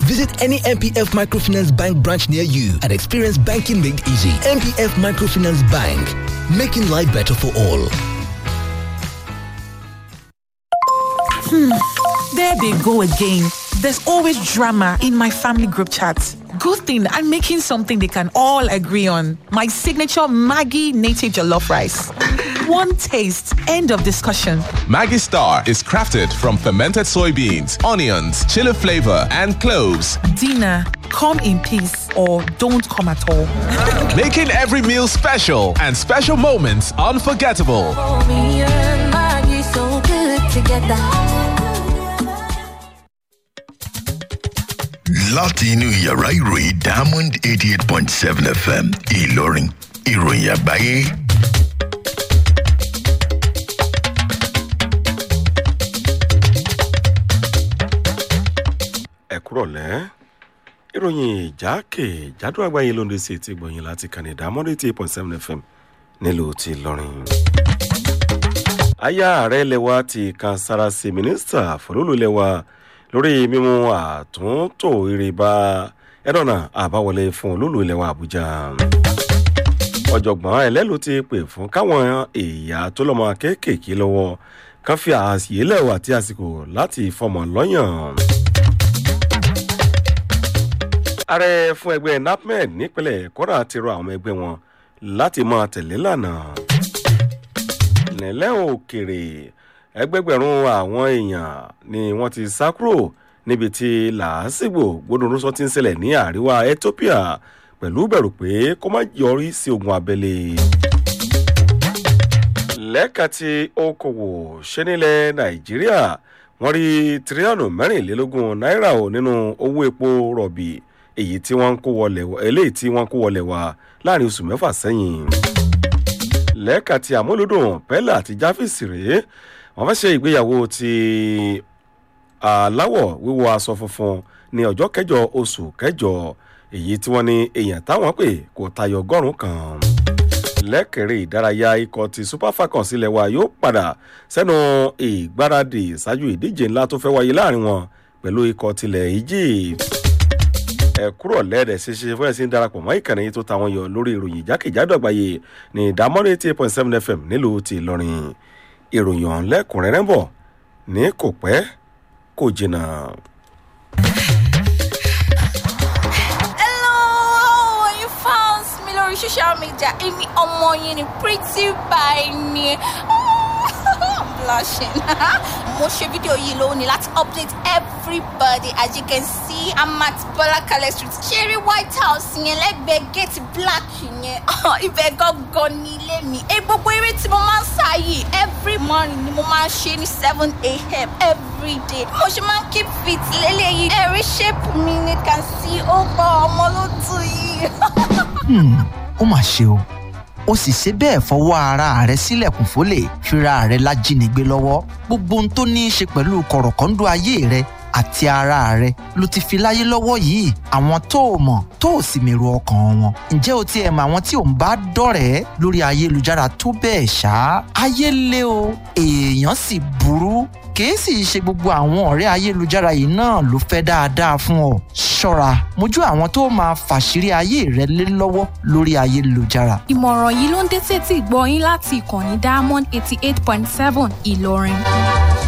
Visit any MPF Microfinance Bank branch near you and experience banking made easy. MPF Microfinance Bank, making life better for all. There they go again. There's always drama in my family group chat. Good thing I'm making something they can all agree on. My signature Maggie native jollof rice. One taste, end of discussion. Maggie Star is crafted from fermented soybeans, onions, chili flavor, and cloves, Dinner, come in peace or don't come at all. making every meal special and special moments unforgettable. Me and Maggie so good together. láti inú yàrá ìròyìn diamond eighty eight point seven fm ìlọrin ìròyìn àgbáyé. ẹ kúrọ̀lẹ́ ìròyìn ìjákèjádò àgbáyé ló ń dé sí etí gbọ̀nyìn láti kàní ìdámọ́dé tí eight point seven fm nílùú ti lọ́rin. aya ààrẹ lẹwa ti kan sára sí mínísítà fọlọ́lù lẹwa lórí mímú àtúntò ìrìbá ẹ̀dọ̀nà àbáwọlé fún olúlu lẹwa àbújá. ọ̀jọ̀gbọ́n ẹlẹ́lu ti pè fún káwọn èèyà tó lọ́mọ kéékèèké lọ́wọ́ kan fi àṣìyé lẹ́wọ̀ àti àsìkò láti fọmọ lọ́yàn ààrẹ fún ẹgbẹ́ napmed nípínlẹ̀ kọ́ra ti rọ àwọn ẹgbẹ́ wọn láti máa tẹ̀lé lànà. nílẹ̀ òkèrè ẹgbẹgbẹ̀rún àwọn èèyàn ni wọ́n ti sá kúrò níbi tí làásìgbò gbódùnrúsọ ti ń ṣẹlẹ̀ ní àríwá ethiopia pẹ̀lú bẹ̀rù pé kó má yọrí sí ogun abẹ́lé. lẹ́ka ti okòwò ṣe nílẹ̀ nàìjíríà wọ́n rí tírílíọ̀nù mẹ́rìnlélógún náírà ò nínú owó epo rọ̀bì èyí tí wọ́n ń kó wọlé eléyìí tí wọ́n ń kó wọlé wa láàrin oṣù mẹ́fà sẹ́yìn. lẹ́ka ti àmúlòdùn pẹ́lá àti jáfíìsì rèé wọ́n fẹ́ ṣe ìgbéyàwó ti aláwọ̀ wíwọ aṣọ funfun ní ọjọ́ kẹjọ oṣù kẹjọ èyí tí wọ́n ní èèyàn táwọn pè kò tayọ ọgọ́rùn-ún kan. lẹ́kẹ̀rẹ́ ìdárayá ikọ̀ ti super falcons ilẹ̀ wa yóò padà sẹ́nu ìgbáradì ṣáájú ìdíje ńlá tó fẹ́ wáyé láàrin wọn pẹ̀lú ikọ̀ tilẹ̀ egypt ẹ kúrò lẹ́ẹ̀dẹ̀ ṣeṣe fún ẹ̀sìn darapọ̀ mọ́ ìkànnì yìí tó ta wọn yọ lórí ìròyìn jákèjádò àgbáyé ní ìdámọ́rẹ́ eighty eight point seven fm nílùú ti ìlọrin ìròyìn ọ̀hún lẹ́kùnrẹ́rẹ́ bọ̀ ní kò pẹ́ kò jìnnà. Hello, you found me lórí social media. Èmi ọmọ yín ni pretty by ni. I'm blushing. Mo ṣe fídíò yìí lónìí láti update everybody as you can see I'm at Bọ́lákalẹ̀ street. Ṣeré White House yẹn lẹ́gbẹ̀ẹ́ gate black yẹn. Ibẹ̀ gangan ní ilé mi. Ẹ gbogbo eré tí mo máa ń sá yìí every morning ni mo máa ń ṣe ní seven a.m. every day. Mo ṣe máa ń keep fit lélẹ́yìí. Ẹ̀rí shape mi ni can see ó gbọ́ ọmọ ló tù yìí. Hmm, ó mà ṣe o ó sì ṣe bẹ́ẹ̀ fọwọ́ ara rẹ̀ sílẹ̀kùn fólè fira rẹ̀ lájínigbé lọ́wọ́ gbogbo ohun tó ní í ṣe pẹ̀lú kọ̀rọ̀kọ́ńdú ayé rẹ̀ àti ara rẹ̀ ló ti fi láyé lọ́wọ́ yìí àwọn tó o mọ̀ tó o sì mèrò ọkàn wọn ǹjẹ́ o tiẹ̀ mọ àwọn tí ò ń bá dọ̀rẹ́ lórí ayélujára tó bẹ́ẹ̀ ṣá ayé lé o èèyàn sì burú kìí sì ṣe gbogbo àwọn ọ̀rẹ́ ayélujára yìí náà ló fẹ́ dáadáa fún ọ ṣọ́ra mójú àwọn tó máa fàṣírí ayé rẹ lé lọ́wọ́ lórí ayélujára ìmọ̀ràn yìí ló ń dé sétí ìgbọ́ yín láti ìkànnì diamond eighty eight point seven ìlọrin.